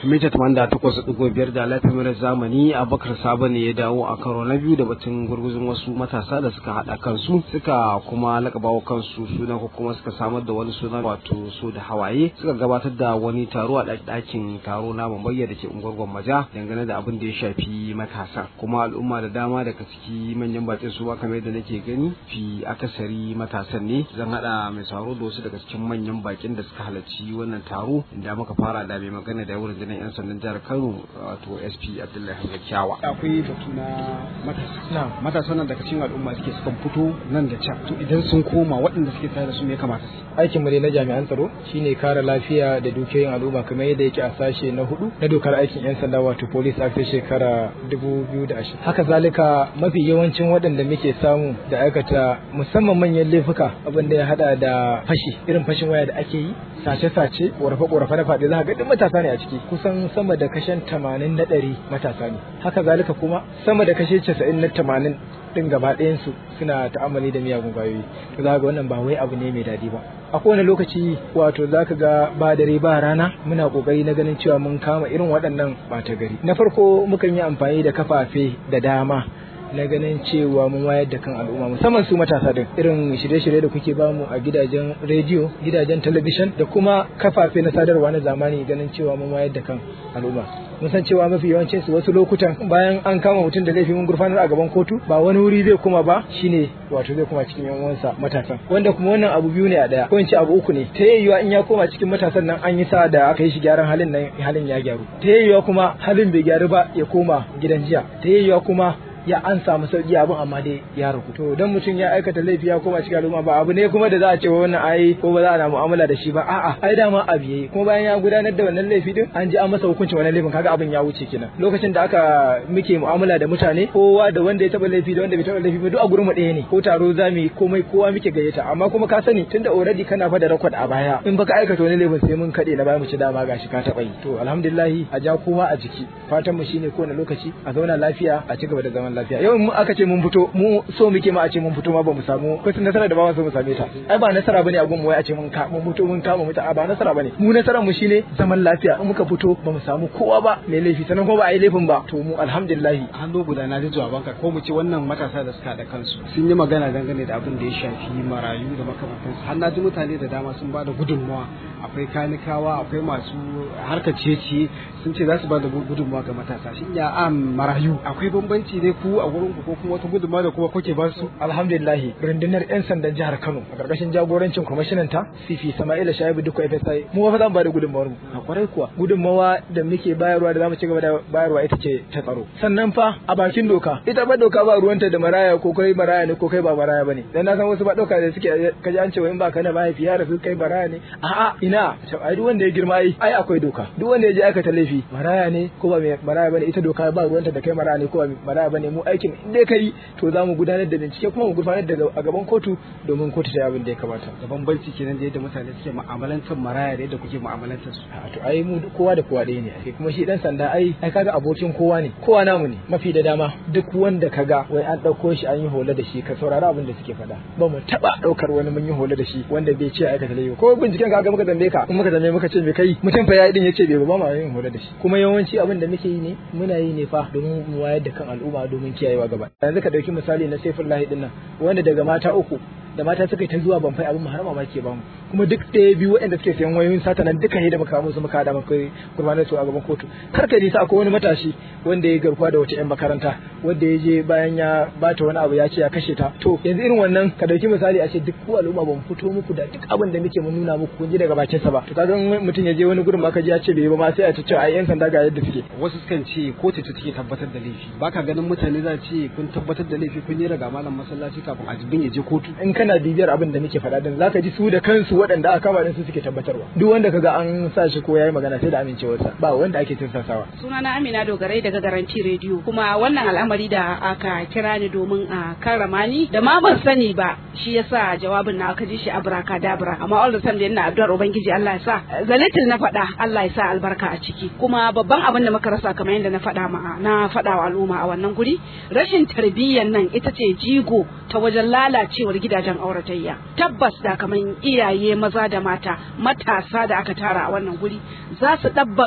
mita tamanda takwas ɗigo biyar da lafiyar zamani abubakar sabo ne ya dawo a karo na biyu da batun gurguzun wasu matasa da suka haɗa kansu suka kuma lakabawa kansu suna ko kuma suka samar da wani suna wato so da hawaye suka gabatar da wani taro a ɗakin taro na bambayya da ke unguwar gwammaja dangane da abin da ya shafi matasa kuma al'umma da dama daga ciki manyan bakin su ba kamar yadda nake gani fi akasari matasan ne zan haɗa mai sauro da wasu daga cikin manyan bakin da suka halarci wannan taro inda muka fara da mai magana da wurin rundunar 'yan sandan jihar Kano wato SP Abdullahi Hamza Kyawa. Akwai batu na matasa. Matasa nan daga cikin al'umma suke sukan fito nan da can. To idan sun koma waɗanda suke tare da su me kamata su? Aikin mu na jami'an tsaro shine kare lafiya da dukiyoyin al'umma kamar yadda yake a sashe na hudu na dokar aikin 'yan sanda wato police act shekara 2020. Haka zalika mafi yawancin waɗanda muke samu da aikata musamman manyan laifuka abin da ya hada da fashi irin fashin waya da ake yi sace-sace ƙorafe-ƙorafe na faɗi za ka ga duk matasa ne a ciki kusan sama da kashen tamanin na ɗari matasa ne haka zalika kuma sama da kashe casa'in na tamanin ɗin gaba ɗayansu suna ta'amali da miyagun ƙwayoyi to za ga wannan ba wai abu ne mai daɗi ba a kowane lokaci wato za ka ga ba dare ba rana muna ƙoƙari na ganin cewa mun kama irin waɗannan ɓata gari na farko mukan yi amfani da kafafe da dama na ganin cewa mun wayar da kan al'umma musamman su matasa din irin shirye-shirye da kuke bamu a gidajen rediyo gidajen talabishin da kuma kafafe na sadarwa na zamani ganin cewa mun wayar da kan al'umma mun san cewa mafi yawancin su wasu lokutan bayan an kama mutum da laifi mun gurfanar a gaban kotu ba wani wuri zai kuma ba shine wato zai kuma cikin yan uwansa matasan wanda kuma wannan abu biyu ne a daya ko in ce abu uku ne ta yayyuwa in ya koma cikin matasan nan an yi sa da aka yi shi gyaran halin nan halin ya gyaru ta yayyuwa kuma halin bai gyaru ba ya koma gidan jiya ta yayyuwa kuma ya an samu sauki abin amma dai ya ragu to dan mutum ya aikata laifi ya koma cikin al'umma ba abu ne kuma da za a ce wannan ai ko ba za a na mu'amala da shi ba a'a ai dama abu yayi kuma bayan ya gudanar da wannan laifi din an ji an masa hukuncin wannan laifin kaga abin ya wuce kenan lokacin da aka muke mu'amala da mutane kowa da wanda ya taba laifi da wanda bai taba laifi ba duk a gurin mu ɗaya ne ko taro zamu komai kowa muke gayyata amma kuma ka sani tunda already kana fa da record a baya in baka aikata wani laifin sai mun kade na baya mu ci dama gashi ka taba yi to alhamdulillah a ja kowa a jiki fatan mu shine kowane lokaci a zauna lafiya a ci gaba da zaman lafiya yau mu aka ce mun fito mu so muke ma a ce mun fito ma ba mu samu ko nasara da ba mu so mu same ta ai ba nasara bane a gun mu wai a ce mun ka mun fito mun kama muta ba nasara bane mu nasaran mu shine zaman lafiya in muka fito ba mu samu kowa ba mai laifi sanan ko ba a yi laifin ba to mu alhamdulillah hannu guda na ji jawabanka ko mu ce wannan matasa da suka da kansu sun yi magana dangane da abin da ya shafi marayu da makamantansu har na ji mutane da dama sun ba da gudunmawa akwai kanikawa akwai masu harkar ciye-ciye sun ce za su ba da gudunmawa ga matasa shin ya am marayu akwai bambanci ne ku a wurin ku ko kuma wata gudunmawa da kuma kuke ba su alhamdulillah rundunar yan sandan jihar Kano a karkashin jagorancin kwamishinan ta Sifi Sama'ila Shaibu Dukko FSI mu fa zan ba da gudunmawar mu a kwarai kuwa gudunmawa da muke bayarwa da zamu ci gaba da bayarwa ita ce ta tsaro sannan fa a bakin doka ita ba doka ba ruwanta da maraya ko kai maraya ne ko kai ba maraya bane dan na san wasu ba doka da suke kaji an ce in ba ka da mahaifi ya rasu kai maraya ne a'a ina ai duk wanda ya girma ai ai akwai doka duk wanda ya je aikata laifi maraya ne ko ba maraya bane ita doka ba ruwanta da kai maraya ne ko ba maraya bane mu aikin in dai kai to za mu gudanar da bincike kuma mu gudanar da a gaban kotu domin kotu ta abin da ya kamata da bambanci kenan da yadda mutane suke mu'amalantar maraya da yadda kuke mu'amalantar su a to ai mu kowa da kowa ɗaya ne ai kuma shi dan sanda ai ai kaga abokin kowa ne kowa namu ne mafi da dama duk wanda kaga wai an ɗauko shi an yi hola da shi ka saurari abin da suke faɗa ba mu taɓa ɗaukar wani mun yi hola da shi wanda bai ce aikata laifi ko binciken ka ga muka zambe ka in muka zambe muka ce me kai mutum fa ya din yace bai ba ma yin hola da shi kuma yawanci abin da muke yi ne muna yi ne fa domin mu wayar da kan al'umma domin kiyayewa gaba yanzu ka dauki misali na Saifullahi din nan wanda daga mata uku da mata suka yi ta zuwa ban fai abin har mamaki ba mu kuma duk ɗaya biyu waɗanda suke sayan wayoyin sata nan duka ne da muka musu muka hada muka gurbanar su a gaban kotu kar ka nisa akwai wani matashi wanda ya garkuwa da wata yan makaranta wanda ya je bayan ya bata wani abu ya ce ya kashe ta to yanzu irin wannan ka dauki misali a ce duk ku al'umma ba mu fito muku da duk abin da muke mun nuna muku kun ji daga bakin sa ba to kaga mutum ya je wani gurin ba ka ji ya ce bai ba ma sai a ce ai yan sanda ga yadda suke wasu sukan ce kotu ta take tabbatar da laifi baka ganin mutane za ce kun tabbatar da laifi kun yi raga malam masallaci kafin a jibin ya je kotu in kana bibiyar abin da muke faɗa din zaka ji su da kansu waɗanda aka kama din su suke tabbatarwa duk wanda kaga an sa shi ko yayi magana sai da amincewarsa ba wanda ake tinsasawa sunana Amina Dogarai daga Garanti Radio kuma wannan al'amari da aka kira ni domin a karrama ni da ma ban sani ba shi yasa jawabin na aka ji shi abraka dabra amma all the time da ina addu'ar ubangiji Allah ya sa zalitin na faɗa Allah ya sa albarka a ciki kuma babban abin da muka rasa kamar yadda na faɗa ma na faɗa wa al'umma a wannan guri rashin tarbiyyar nan ita ce jigo ta wajen lalacewar gidajen auratayya tabbas da kamar iyaye maza da mata matasa da aka tara a wannan guri za su ɗabbaka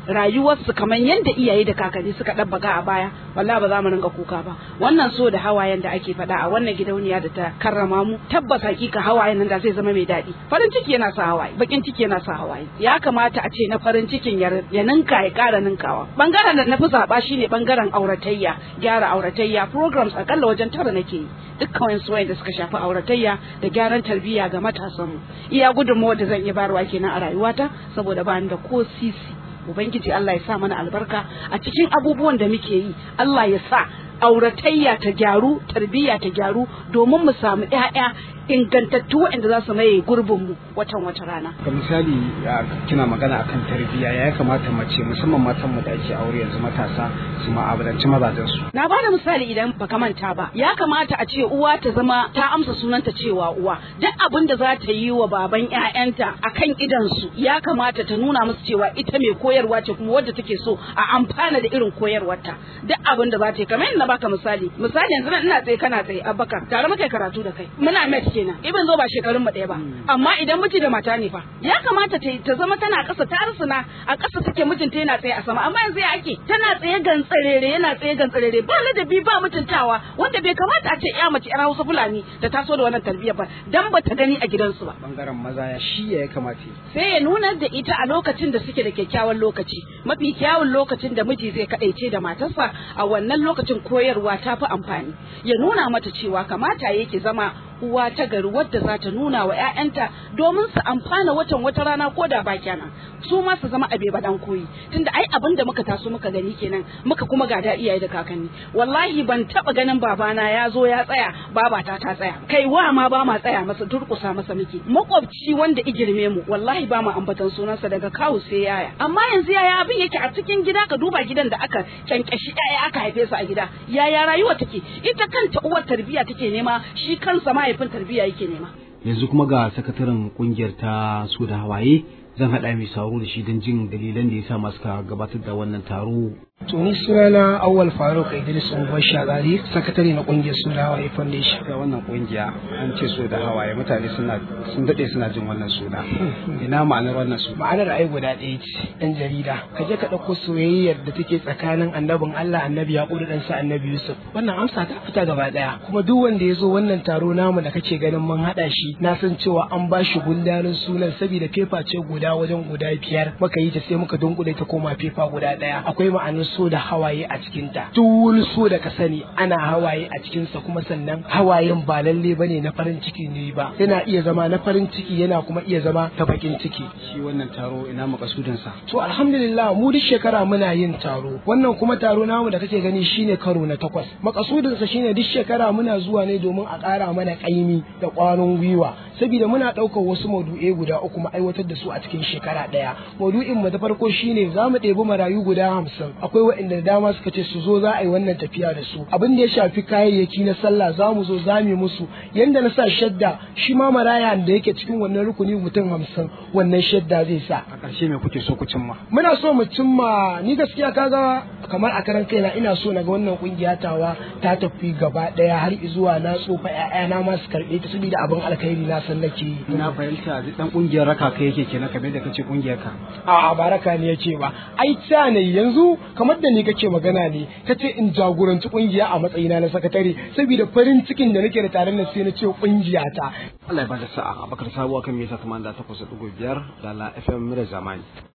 rayuwarsu kamar yadda iyaye da kakanni suka ɗabbaka a baya wallahi ba za mu ringa kuka ba wannan so da hawayen da ake faɗa a wannan gidauniya da ta karrama mu tabbas hakika hawayen nan da zai zama mai daɗi farin ciki yana sa hawaye bakin ciki yana sa hawaye ya kamata a ce na farin cikin ya ninka ya ƙara ninkawa bangaren da na fi zaɓa shine bangaren auratayya gyara auratayya programs akalla wajen tara nake yi dukkan wani da suka shafi auratayya da gyaran tarbiyya ga matasanmu iya gudunmawar da zan iya bayarwa kenan a rayuwata saboda ba ni da ko sisi ubangiji Allah ya sa mana albarka a cikin abubuwan da muke yi Allah ya sa auratayya ta gyaru tarbiyya ta gyaru domin mu samu ƴaƴa ingantattu waɗanda za su maye gurbin mu watan wata rana. Ga misali kina magana akan tarbiyya ya kamata mace musamman matan mu da ake aure yanzu matasa su ma'abalanci mazajen su. Na bada misali idan baka manta ba ya kamata a ce uwa ta zama ta amsa sunanta cewa uwa duk abin da za ta yi wa baban ƴaƴanta akan idan su ya kamata ta nuna musu cewa ita mai koyarwa ce kuma wadda take so a amfana da irin koyarwarta duk abin da za ta yi kamar yadda baka misali misali yanzu ina tsaye kana tsaye abubakar tare muka karatu da kai muna met kenan ibin zo ba shekarun mu ɗaya ba amma idan miji da mata ne fa ya kamata ta ta zama tana ƙasa ta rusuna a ƙasa take mijinta yana tsaye a sama amma yanzu ya ake tana tsaye gantsarere yana tsaye gantsarere ba ladabi ba mutuntawa wanda bai kamata a ce ya mace yar Hausa Fulani ta taso da wannan tarbiyya ba dan ba ta gani a gidansu ba bangaren maza ya shi ya kamata sai ya nuna da ita a lokacin da suke da kyakkyawan lokaci mafi kyawun lokacin da miji zai kadaice da matarsa a wannan lokacin koyarwa ta fi amfani ya nuna mata cewa kamata yake zama uwa ta gari wadda za ta nuna wa 'ya'yanta domin su amfana watan wata rana ko da ba kenan su ma su zama abe badan koyi tunda ai abin da muka taso muka gani kenan muka kuma gada iyaye da kakanni wallahi ban taba ganin babana ya zo ya tsaya babata ta tsaya kai wa ma ba ma tsaya masa durkusa masa muke makwabci wanda igirme mu wallahi ba mu ambatan sunansa daga kawu sai yaya amma yanzu yaya abin yake a cikin gida ka duba gidan da aka kyankyashi yaya aka haife su a gida yaya rayuwa take ita kanta uwar tarbiyya take nema shi kansa mahaifin tarbiyya yake nema yanzu kuma ga sakataren kungiyar ta su da hawaye zan haɗa mai sauro da shi don jin dalilan da ya sa masu gabatar da wannan taro To ni sunana Awwal Faruk Idris Umar Shagari, sakatare na kungiyar Su da Hawaye Foundation. ga wannan kungiya an ce so da hawaye mutane suna sun dade suna jin wannan suna ina ma'anar wannan suna Ma'anar ai guda ɗaya ce, ɗan jarida. Ka je ka ɗauko soyayyar da take tsakanin annabin Allah annabi Yaƙub da ɗansa annabi Yusuf. Wannan amsa ta fita gaba ɗaya. Kuma duk wanda ya zo wannan taro namu da kake ganin mun haɗa shi, na san cewa an ba shi gundarin sunan saboda fefa ce guda wajen guda biyar. Muka yi ta sai muka dunkule ta koma fefa guda ɗaya. Akwai ma'anar so da hawaye a cikinta. Duk wani so da ka sani ana hawaye a cikinsa kuma sannan hawayen ba lalle bane na farin ciki ne ba. Yana iya zama na farin ciki yana kuma iya zama ta bakin ciki. shi wannan taro ina makasudin sa To alhamdulillah mu duk shekara muna yin taro. Wannan kuma taro namu da kake gani shine karo na takwas. Makasudinsa shine duk shekara muna zuwa ne domin a ƙara mana ƙaimi da ƙwarin gwiwa. Saboda muna ɗaukar wasu maudu'ai guda uku mu aiwatar da su a cikin shekara ɗaya. Maudu'in mu da farko shine za mu ɗebi marayu guda hamsin. Akwai waɗanda da dama suka ce su zo za a yi wannan tafiya da su. Abin da ya shafi kayayyaki na sallah za mu zo za mu yi musu. Yanda na sa shadda shi ma maraya da yake cikin wannan rukuni mutum hamsin wannan shadda zai sa. a ƙarshe me kuke so ku cimma muna so mu cimma ni gaskiya kaga kamar a karan kaina ina so na ga wannan kungiya tawa ta tafi gaba daya har zuwa na tsofa ƴaƴana ma su karbe ta saboda abin alkhairi na san nake yi ina fahimta dan kungiyar raka kai yake kenan kamar da kace kungiyar ka a'a baraka ne yace ba ai ta ne yanzu kamar da ni kake magana ne kace in jagoranci kungiya a matsayina na sakatare saboda farin cikin da nake da tare da sai na ce kungiya ta Allah ya bada sa'a Abakar Sabuwa kan mita 88.5 da la FM Mira Zamani